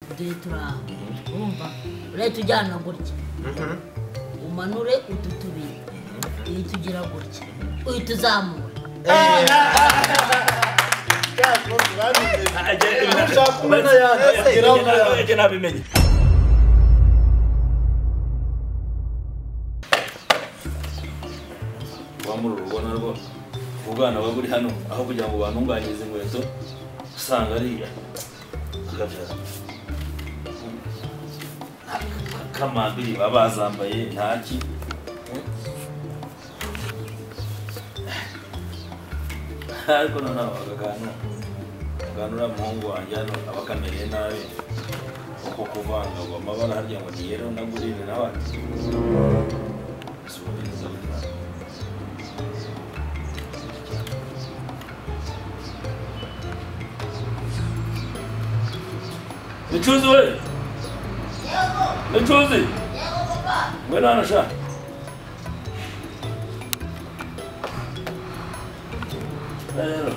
turi aho urumva urahita ujyana gutya umanure utu tubiri uhita ugira gutya uhita uzamura nabimenye wamura urubona rwose ubu bwana buba buri hano aho kugira ngo bantunganyirize inkweto usanga ariya akabyara kamambiri baba bazambaye ntaki ariko noneho aka kantu ugana uriya muhungu wanjye hano aba akameye nabi uko kuvanga ngo amabara harya ngo niyero nagurire nawe Micuzi we! Micuzi! Ngwino hano sha! Rero.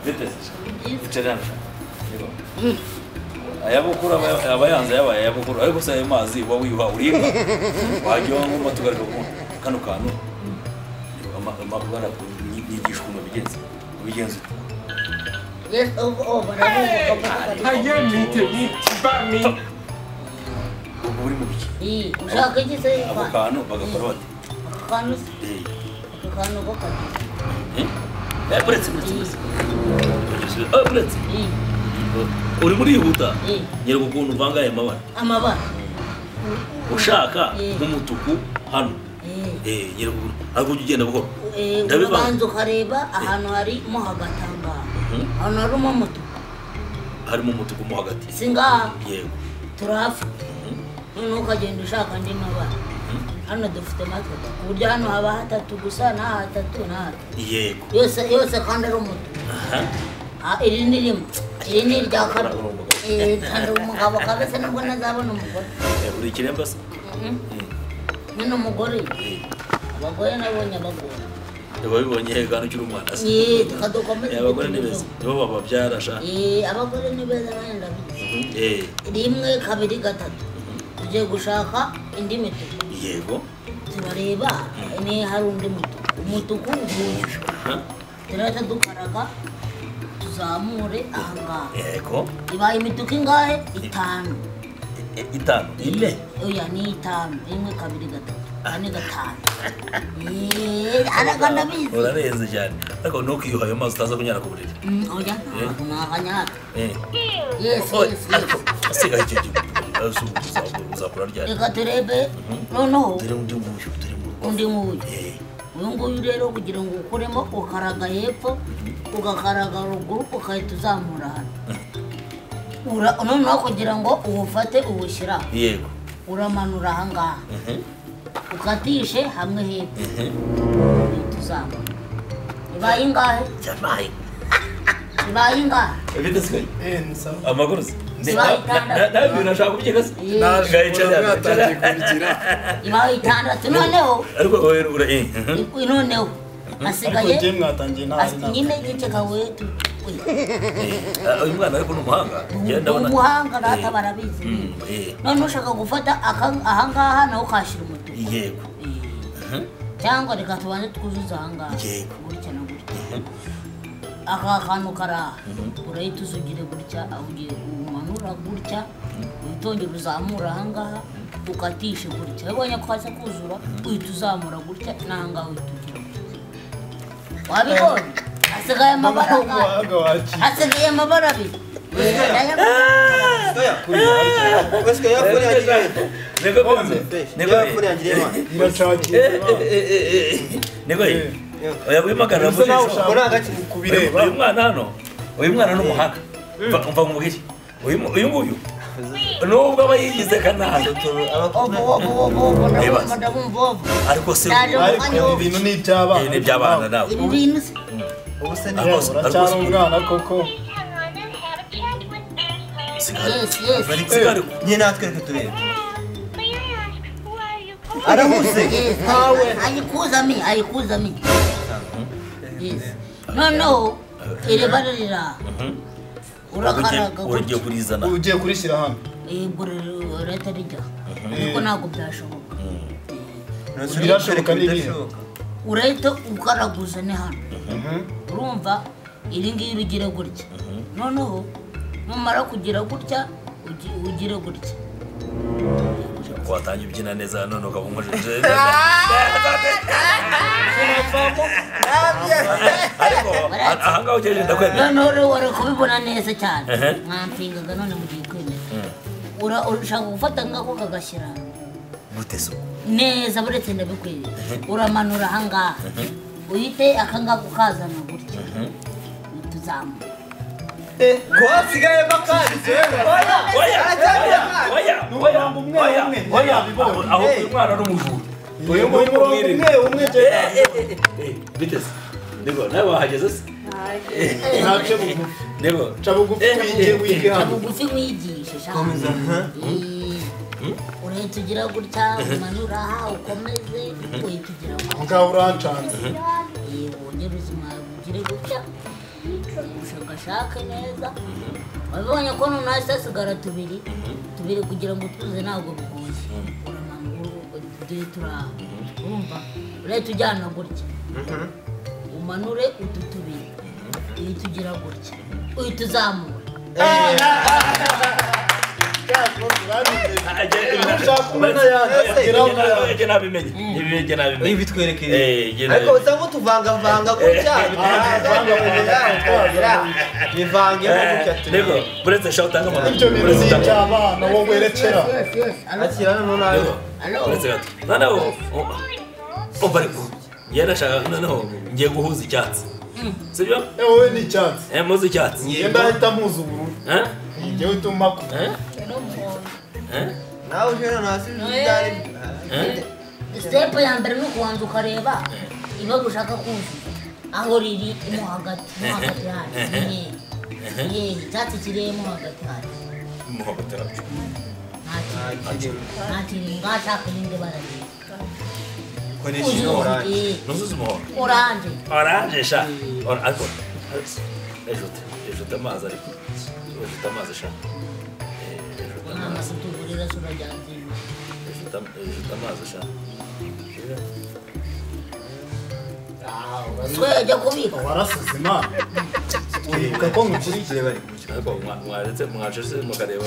Vitesi. Icara hano sha. Yego. ayabukuru aba- aba yanze yabaye ayabukuru ariko se ayo mazi uba wiba uribwa wajya wanywa tugaruka ku kano kantu amabara yigishwa mu bigenzi ubigenzi Hayır miydi? Ben miyim? uba uri mu biki ushaka iki se ako kantu bagakora bati Ako kantu se eh, ako kantu ko kagize eh, eh, buretse buretse buretse Eh, buretse iyi uri murihuta Eh. nyereka ukuntu uvanga aya mabara amabara ushaka Eh. nk'umutuku hano Eh. Eh, nyereka ukuntu ariko ujya ugenda buhoro Eh, Ndabivanga. urabanza ukareba ahantu harimo hagatangara Mhm. ahantu harimo umutuku harimo umutuku mo hagati si ngaha yego turahafa noneho ukagenda ushaka andi mabara hano dufite matatu ku buryo hano haba hatatu gusa n'aha hatatu n'aha hatatu. yego yose yose kandi ari umutuku aha Ah, iri ni rimwe iri ni irya kabiri Urumugabo. Eh, kandi umugabo kabese nubwo ntazabona umugore Eh, uri ikiremba se Mhm. nyine umugore abagore nabonye abagore wabibonye he kandi ukiri umwana se Yee, tukadukomeza Eh, abagore ni beza nibo bababyara sha Eh, abagore ni beza nanjye ndabizi Eh, rimwe kabiri gatatu tugiye gushaka indi mituku yego turareba ni hari undi mutuku umutuku nguyu aha turahita dukaraga tuzamure ahangaha yego ibaye imituku ingahe itanu Eh, itanu ine oya ni itanu rimwe kabiri gatatu kane gatanu Yee, ariko ndabizi urarenze cyane ariko ntukiyuha ayo mazi utaza kunyara ku buriri Mm, oya ntabwo nakanyaka Eh. yesi Oh, yesi ariko yesi asigaye icyo gihe Eh, si ubu uzakura- uzakura ryari reka turebe noneho dore undi nguyu dore mu rugo undi nk'uyu Eh, uyu nguyu rero kugira ngo ukuremo ukaraga hepfo ugakaraga ruguru ugahita uzamura hano Ura- noneho kugira ngo uwufate uwushyira aho, yego uramanura ahangaha Mhm, ukatishe hamwe hepfo mhm. uhita uzamura ibaye ingahe Jamai. ibaye ingahe Eh, bite se kwe? ensa amagorosi Zibaye itandatu. nawe nashaka kubyigasa Yee. mwatangiye kubigira ibaye itandatu noneho ariko wowe ura eh, mhm. i- noneho ariko hasigaye njye mwatangiye ntari asi- nta nyine igice kawe tu- we. Eh, uyu mwana ariko ni umuhanga njyewe ni ndabona umuhanga Eh, data barabizi mm, eh, none ushaka gufata aka- ahangaha nawe ukahashyira umutuku yego Eh, cyangwa reka tubanze twuzuze ahangaha Yego. gutya na gutya aka kantu kari aha urahita uzugire gutya aho ugiye umanura gutya uhita wongera uzamura ahangaha ukatishe gutya iyo ubonye ko haza kuzura uhita uzamura gutya n'ahangaha uhita ugira gutya wabibonye hasigaye amabara angahe? umuhanga wakira hasigaye amabara abiri Eh, aya- Niko Ombe. bizi. Niko Niba eh, yapfuriye angiriye Imana. eh, ndacakira eh, eh, eh, eh. Niko eh. Oya wimagara Bisa naho muri ushaka zo. Muri hagati. Uyu- kubireba uyu mwana hano uyu mwana ni umuhanga Mva- mva nkubwire uyu mu- uyu nguyu nubwo aba yigize kanaka Ovo, ovo, ovo, ovo, Nibaza. ndabumva, ndabumva, ovo. ariko se Naje uyu- ariko ibi bintu ni iby'abana eh, ni iby'abana nawe Ibi bintu se- Ubu se ni Ariko- uracyari umwana koko Yes, yes. Felix Garo. Nyine natwe reka turebe. Yes, Arahuze. yes. Ayikuza mi, ayikuza mi. Yes. Noneho iri bara riri aha. urakaraga ubu ugiye gutya kurizana ugiye kurishyira hano yego rero leta rijya ariko ntabwo byashoboka Birashoboka ni ibihe? urahita ukaraguza ni hano urumva iri ngiri ugire gutya noneho numara kugira gutya ugi- ugire gutya watangiye ubyina neza none ukaba umaze ariko aha- ahangaha ugejeje ndakwemera noneho rero wari kubibona neza cyane Ehe. mwampingaga none mugiye kwemera Ura- urashaka gufata ngako kagashyira gute so neza buretse ndabikwiriye uramanura ahangaha uhite akangako kazana gutya tuzamuka kwasigayemo akarizo oya oya oya oya oya oya aho uyu mwana ni umujura uyu nguyu ni umwirinde umwe umwe Eh, eh, eh, eh, eh, biteze ndego nawe wahageze se ntace bugufi ndego ca bugufi Eh, wige eh, wige Nta hano bugufi mwigishe shaka urahita ugira gutya umanura aha ukomeze uhita ugira gutya ngaho urancanze Eh, wongere ubuzima bugire gutya ushakashake neza wabibonye ko none hasi hasigara tubiri tubiri kugira ngo tuze ntabwo bigoye uramanura duhe turi aha urumva urahita ujyana gutya umanure utu tubiri uhita ugira gutya uhita uzamura ege nabimenye ege nabimenye bitwerekeye ege nabimenye ariko usanga tuvangavanga gutya bivangemo gutya ndego tubiri buretse shaka utanga ibyo amanota bintu buretse ni utanga iby'abana wowe werekera akira hano nawe uretse gato noneho umva umva ariko njye nashaka noneho ngiye guhuza icyatsi sibyo Eh, wowe ni icyatsi eh muzi icyatsi ngenda ahita mpuza ubururu eh ngewe utuma ku eh eh nawe uje hano hasi byari eh sitepu ya mbere ni ukubanza ukareba ibara ushaka kuzuza aho riri mo hagati mo hagati hari inyenyeri inyenyeri icyatsi kiri mo hagati hari umuhoboterapfa nta kintu nta kintu ngashaka irindi bara ryiza koresha ino oranje ntuzuzi umuhondo oranje oranje sha Or- ariko ejute ejute amazi ariko ejute amazi sha Eh, ejute nta amazi masutugurira se urajyanze ejute am- ejute amazi sha twejya kubika warasize imana uribuka ko nkukurikiye bari kuki ariko mwa- mwaretse mwacese mukareba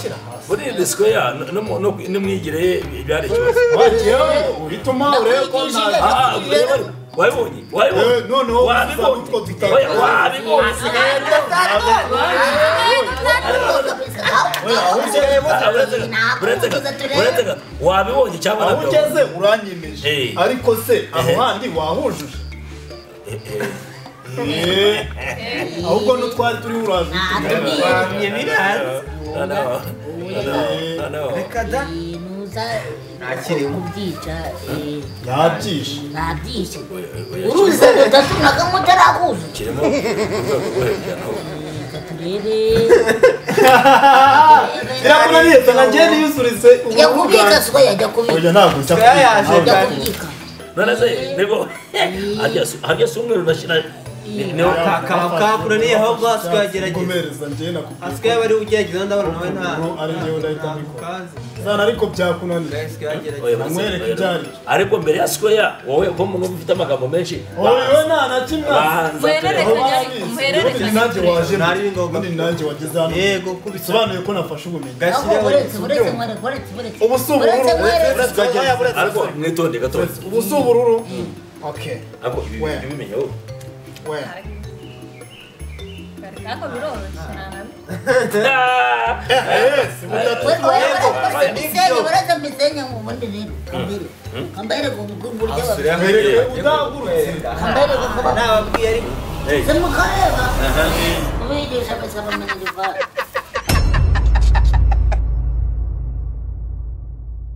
buriya disiko ya no- no- no- n'imyigire ye byari ikibazo wagewe uhituma urebe ko nta Ah, ah, ureba ariko. wabibonye wabibonye Eh, noneho wabibonye utwo dutatu. Oya, wabibonye aho ugeze Ah, uretse gato, uretse gato, uretse gato. wabibonye cyangwa aho nabyo ugeze uranyemeje Eh. ariko se aho Eh. handi wahujuje Eh. ahubwo n'utwari turi uraje bamye biranze noneho noneho noneho reka da nuza kubyica yabyishe ntabyishe uruza gatatu na kamwe utarakuzuza kirimo urwego rwo hejuru naho Reka turebe biramunaniye sana njye niyusurise jya kubika siko yajya kubika oya ntabwo njya Oya, yaje. kubika jya kubika none se nibo harya si- harya si umweru nashyira niho kakaba kakuraniye ahubwo hasigaye agerageza kugumereza njye nakubwira hasigaye bari ugerageza ndabona nawe nta Ubu ari njyewe ndahita nta mbikora. kukazi sana ariko byakunaniye hasigaye agerageza Oya, basi, Bamwereke oya, ibyo aribyo. ariko mbere ya sikoya wowe ko mu ufite amagambo menshi oyo nta na kimwe bahanza Mwerere. aho tureba. babizi Umuherereke ubundi nanjye waje Nari ngombwa. ubundi nanjye wageze hano yego kubisa bisobanuye ko nafashe ubumenyi aho gashyiraho buretse buretse mwereke buretse buretse Ubu si ubururu, buretse mwereke uretse Oya, buretse, ariko buretse. mwitonde gato ubu si ubururu okay ariko ibi Where? bimenye wowe we Ariko biroroshye ntabwo buretse buretse misenyi buretse misenyi ngo ubundi rero kambere kambere ngo buryo babikora mwereke udahagurutse kambere ngo kuba nababwiye ariko semukareba kubigisha basa bamenya ibivara